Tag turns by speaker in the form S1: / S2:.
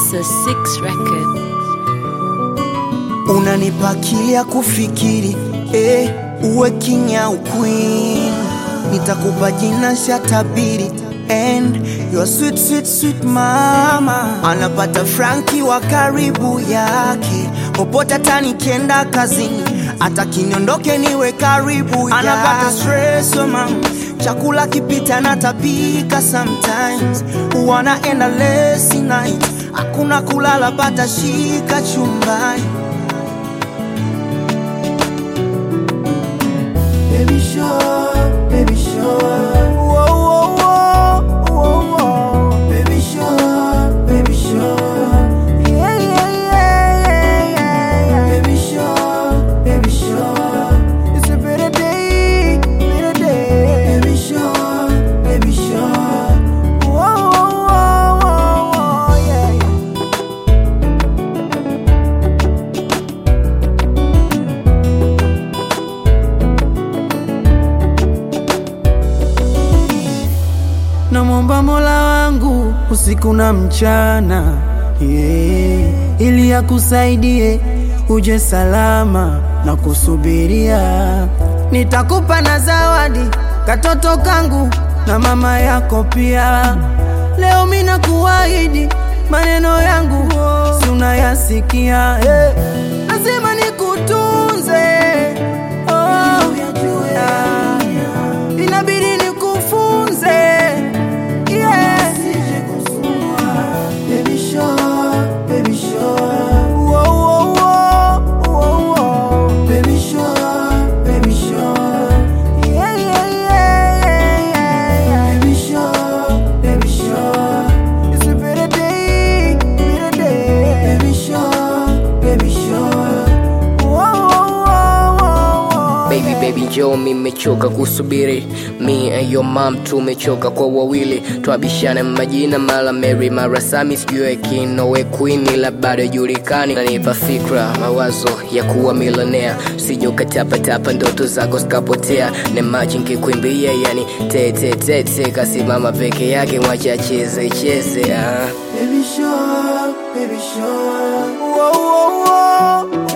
S1: It's a six record.
S2: unanipa akili ya kufikiri eh, uwe king au queen, nitakupa jina shatabiri and your sweet sweet sweet mama anapata Franki wa karibu yake popote, hata nikienda kazini, hata kiniondoke niwe karibu yake. Anapata stress oh mama, chakula kipita natapika sometimes, wanaenda lesi night, hakuna kulala, pata shika chumbani Baby sure, baby sure. Whoa, whoa, whoa, whoa, whoa. Baby sure, baby sure. Yeah, yeah, yeah, yeah, yeah, yeah. Baby sure, baby sure. It's a better day, better day. Baby sure, baby sure. Whoa, whoa, whoa, whoa, yeah, yeah. namwomba Mola wangu usiku na mchana yeah, ili akusaidie uje salama na kusubiria. Nitakupa na zawadi katoto kangu na mama yako pia. Leo mina kuahidi maneno yangu si unayasikia eh. Lazima nikutunze oh, yeah. Inabidi nikufunze yeah. Baby sure, baby sure. Whoa, whoa, whoa, whoa, whoa. Baby sure, baby sure. Yeah, yeah, yeah, yeah, yeah, yeah. Baby sure, baby sure. It's a better day, better day. Baby sure, baby sure. Whoa, whoa, whoa, whoa, whoa.
S3: Baby baby njoo mimechoka kusubiri Me and your mom tumechoka kwa wawili Twabishana majina mara Mary mara Sami sijue kinowe Queen ila bado julikani Nanipa fikra mawazo ya kuwa milionea Sije ukatapatapa ndoto zako zikapotea Ne maji nkikuimbia yani te te te te Kasimama peke yake mwacha cheze cheze ah.
S2: Baby sure, baby sure. Whoa, whoa, whoa,